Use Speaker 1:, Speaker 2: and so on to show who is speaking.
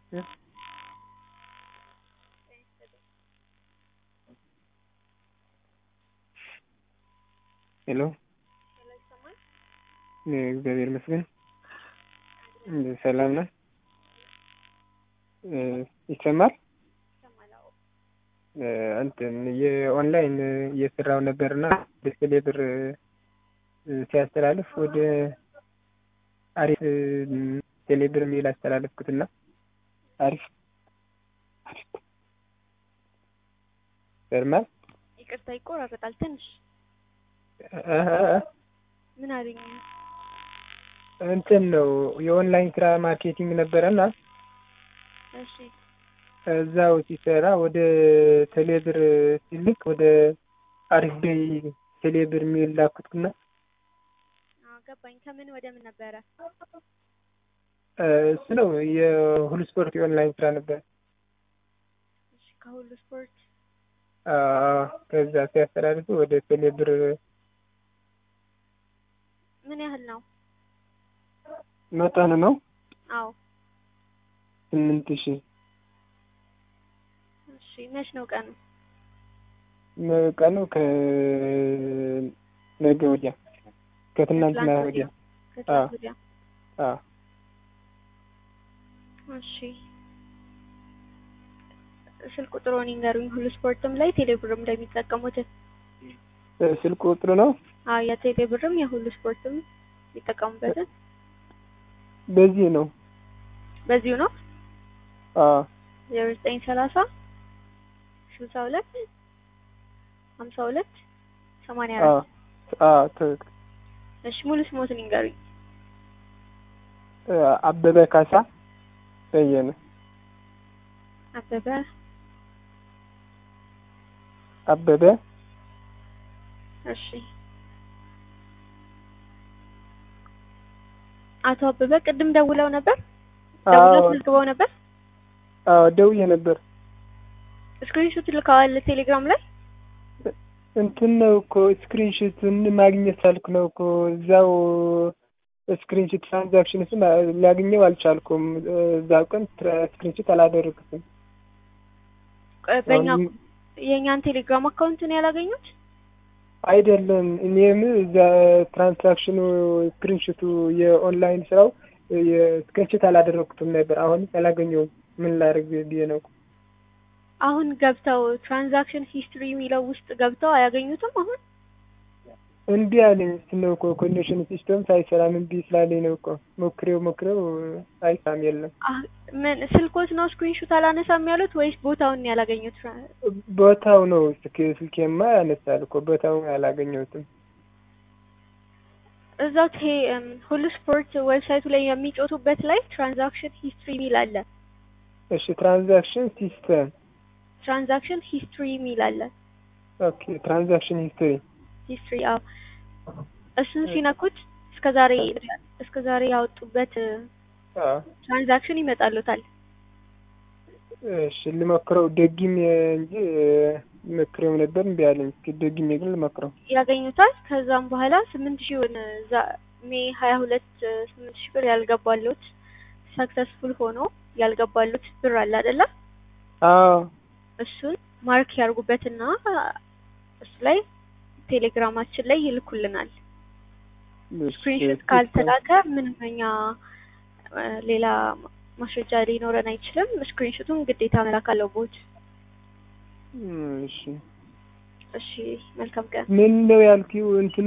Speaker 1: ሄሎ እግዚአብሔር ይመስገን ሰላም ነህ? ይሰማል? እንትን የኦንላይን እየሰራሁ ነበርና በቴሌ ብር ሲያስተላልፍ ወደ አሪፍ ቴሌ ብር የሚል አስተላለፍኩትና አሪፍ አሪፍ ይሰማል?
Speaker 2: ይቅርታ ይቆራረጣል ትንሽ ምን አለኝ?
Speaker 1: እንትን ነው የኦንላይን ስራ ማርኬቲንግ ነበረና
Speaker 2: እሺ
Speaker 1: እዛው ሲሰራ ወደ ቴሌብር ሲልክ ወደ አሪፍ ቤይ ቴሌብር የሚል ላኩትና
Speaker 2: አዎ ገባኝ። ከምን ወደ ምን ነበረ?
Speaker 1: እሱ ነው የሁሉ ስፖርት የኦንላይን ስራ ነበር።
Speaker 2: እሺ ከሁሉ ስፖርት
Speaker 1: አዎ ከዛ ሲያስተላልፉ ወደ ቴሌብር
Speaker 2: ምን ያህል ነው?
Speaker 1: መጠን ነው
Speaker 2: አዎ
Speaker 1: ስምንት ሺህ
Speaker 2: እሺ መች ነው ቀኑ?
Speaker 1: ቀኑ ከነገ ወዲያ ከትናንትና ወዲያ
Speaker 2: ከትናንት ወዲያ
Speaker 1: አዎ
Speaker 2: እሺ ስልክ ቁጥሩን ይንገሩኝ። ሁሉ ስፖርትም ላይ ቴሌብርም ላይ የሚጠቀሙትን
Speaker 1: ስልክ ቁጥሩ ነው
Speaker 2: አዎ የቴሌብርም የሁሉ ስፖርትም የሚጠቀሙበትን
Speaker 1: በዚህ ነው
Speaker 2: በዚሁ ነው
Speaker 1: አዎ
Speaker 2: ዜሮ ዘጠኝ ሰላሳ ስልሳ ሁለት ሀምሳ ሁለት ሰማንያ
Speaker 1: አዎ
Speaker 2: አራት
Speaker 1: አዎ ትክክል
Speaker 2: እሺ ሙሉ ስሞትን ይንገሩኝ።
Speaker 1: አበበ ካሳ በየነ
Speaker 2: አበበ
Speaker 1: አበበ
Speaker 2: እሺ አቶ አበበ ቅድም ደውለው ነበር? ደውለው
Speaker 1: አዎ
Speaker 2: አስመዝግበው ነበር?
Speaker 1: አዎ ደውዬ ነበር
Speaker 2: ስክሪንሾት ልከዋል ቴሌግራም ላይ?
Speaker 1: እንትን ነው እኮ ስክሪንሾቱን ማግኘት ሳልኩ ነው እኮ እዛው ስክሪንሾት ትራንዛክሽን ስም ላገኘው አልቻልኩም። እዛው ቀን ስክሪንሾት አላደረግኩትም።
Speaker 2: ቆይ በእኛ
Speaker 1: አሁን
Speaker 2: የእኛን ቴሌግራም አካውንት ነው ያላገኙት?
Speaker 1: አይደለም እኔም እዛ ትራንዛክሽኑ ስክሪንሾቱ የኦንላይን ስራው የስክሪንሾት አላደረግኩትም ነበር። አሁን አላገኘውም። ምን ላደርግ ብዬ ነው።
Speaker 2: አሁን ገብተው ትራንዛክሽን ሂስትሪ የሚለው ውስጥ ገብተው አያገኙትም አሁን?
Speaker 1: እምቢ አለኝ። እሱ ነው እኮ ኮኔክሽን ሲስተም ሳይሰራም እምቢ ስላለኝ ነው እኮ ሞክሬው ሞክሬው አይሳም የለም።
Speaker 2: አህ ምን ስልኮት ነው ስክሪንሾት አላነሳም ያሉት ወይስ ቦታውን ነው ያላገኙት?
Speaker 1: ቦታው ነው ስልክ ስልኬማ ያነሳል እኮ ቦታውን አላገኘሁትም።
Speaker 2: እዛው ቴ እም፣ ሁሉ ስፖርት ዌብሳይቱ ላይ የሚጮቱበት ላይ ትራንዛክሽን ሂስትሪ የሚል አለ።
Speaker 1: እሺ ትራንዛክሽን ሲስተም
Speaker 2: ትራንዛክሽን ሂስትሪ የሚል አለ።
Speaker 1: ኦኬ ትራንዛክሽን ሂስትሪ
Speaker 2: ሂስትሪ አዎ፣ እሱን ሲነኩት እስከ ዛሬ እስከ ዛሬ ያወጡበት
Speaker 1: አዎ
Speaker 2: ትራንዛክሽን ይመጣሉታል።
Speaker 1: እሺ ልሞክረው ደግሜ እንጂ ሞክሬው ነበር እምቢ አለኝ። እስኪ ደግሜ ግን ልሞክረው።
Speaker 2: ያገኙታል። ከዛም በኋላ ስምንት ሺውን እዛ ሜ ሀያ ሁለት ስምንት ሺህ ብር ያልገባሉት ሰክሰስፉል ሆኖ ያልገባሉት ብር አለ አይደለ?
Speaker 1: አዎ
Speaker 2: እሱን ማርክ ያርጉበትና እሱ ላይ ቴሌግራማችን ላይ ይልኩልናል። ስክሪንሾት ካልተላከ ምንም እኛ እ፣ ሌላ ማስረጃ ሊኖረን አይችልም። ስክሪንሾቱን ግዴታ መላክ አለቦት።
Speaker 1: እሺ
Speaker 2: እሺ፣ መልካም ቀን።
Speaker 1: ምን ነው ያልኪው እንትኑ